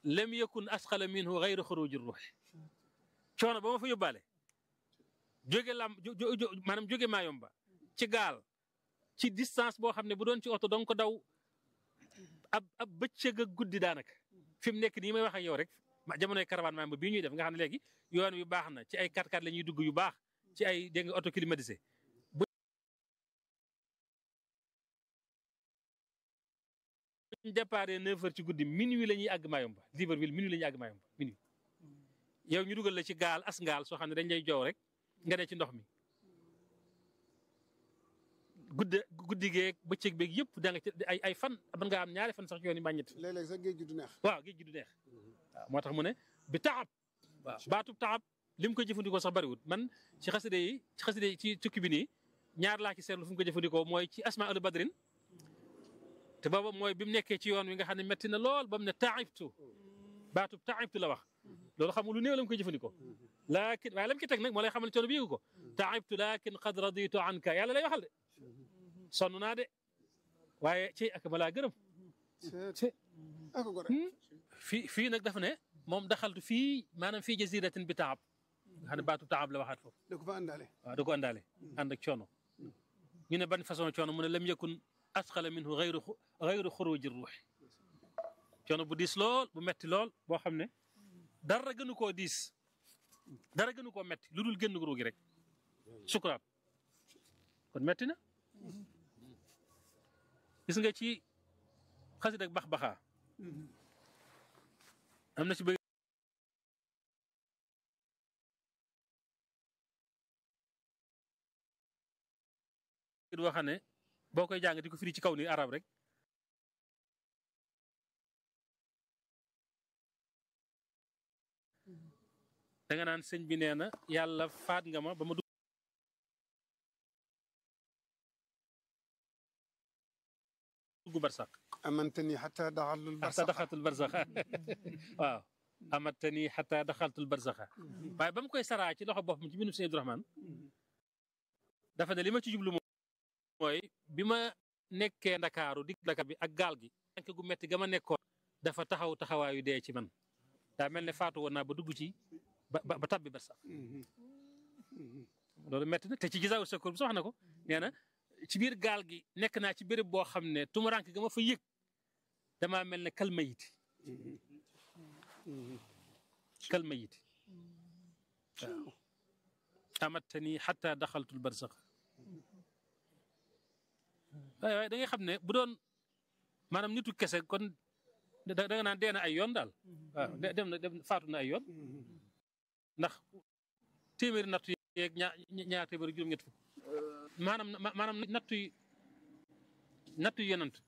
lam yakun asqala minhu gayru xuruji ruux coono ba ma fa yóbbaale jóge lam maanaam jóge Mayomba ci gaal ci distance boo xam ne bu doon ci oto dong ko daw ab ab bëccëg ak guddi daanaka fi mu nekk nii may wax ak yow rek jamonoy caravane Mayomba bii ñuy def nga xam ne léegi yoon wi baax na ci ay 4x4 la ñuy dugg yu baax ci ay dégg nga auto climatisé buñ départ 9 heures ci guddi minuit la ñuy àgg Mayomba Libreville minuit la ñuy àgg Mayomba minuit yow ñu dugal la ci gaal as gaal soo xam ne dañ lay joow rek nga ne ci ndox mi gudde guddi geeg bëccëg beeg yëpp da nga ci ay ay fan mën nga am ñaari fan sax yoon yi mbàññet léeg-léeg sax géej gi du neex waaw géej gi du neex waaw moo tax mu ne bi taxab waaw baatub taxab li mu ko jëfandikoo sax bariwut man ci xaside yi ci xaside yi ci tukki bi nii ñaar laa ci seetlu fu mu ko jëfandikoo mooy ci asma al badrin te booba mooy bi mu nekkee ci yoon wi nga xam ne metti na lool ba mu ne taibtu baatub taibtu la wax loolu xam nga lu néew la mu koy jëfandikoo laakin waaye la mu ci teg nag moo lay xamal coono bi yëgu ko taibtu laakin qad raditu anka yàlla lay waxal de sonn naa de waaye ci ak ma laa gërëm ako gore fii fii nag dafa ne moom daxaltu fii maanaam fii jaziratin bi taab nga xam ne baatu taab la waxaat foofu da ko fa àndaale waaw da ko àndaale ànd ak coono ñu ne ban façon coono mu ne lam yakun asqala minhu gayru gayru xuruji ruux coono bu diis lool bu metti lool boo xam ne dara gënu koo diis dara gënu koo metti lu dul génn ruugi rek sukuraat kon metti na gis nga ci xasid ak bax baxaa am na ci bëgg boo xam ne boo koy jàng di ko firi ci kaw ni arab rek da nga naan sëñ bi nee na yàlla faat nga ma ba ma dugg barsax amantani xata daxalul xata daxaltul barsaxa waaw amantani xata daxaltul barsaxa waaye ba mu koy saraa ci loxo boppam ci binu sëñ Abdourahmane dafa ne li ma ci jublu mooy bi ma nekkee ndakaaru dig Dakar bi ak gaal gi tànk gu metti ga ma nekkoon dafa taxaw taxawaayu dee ci man daa mel ne faatu woon naa ba dugg ci ba ba tabbi barsax loolu metti na te ci gisaawu secours bi sax wax na ko nee na ci biir gaal gi nekk naa ci béréb boo xam ne tumurank ga ma fa yëg damaa mel ne kal mayiti kal mayiti waaw amattani xata daxaltul barsax waaye waaye da ngay xam ne bu doon maanaam nitu kese kon da nga naan dee na ay yoon daal waaw dem na dem faatu na ay yoon ndax téeméeri nattu yeeg ñaar ñaar téeméeri juróom-ñett fukk maanaam maanaam nattu yi nattu yi yonant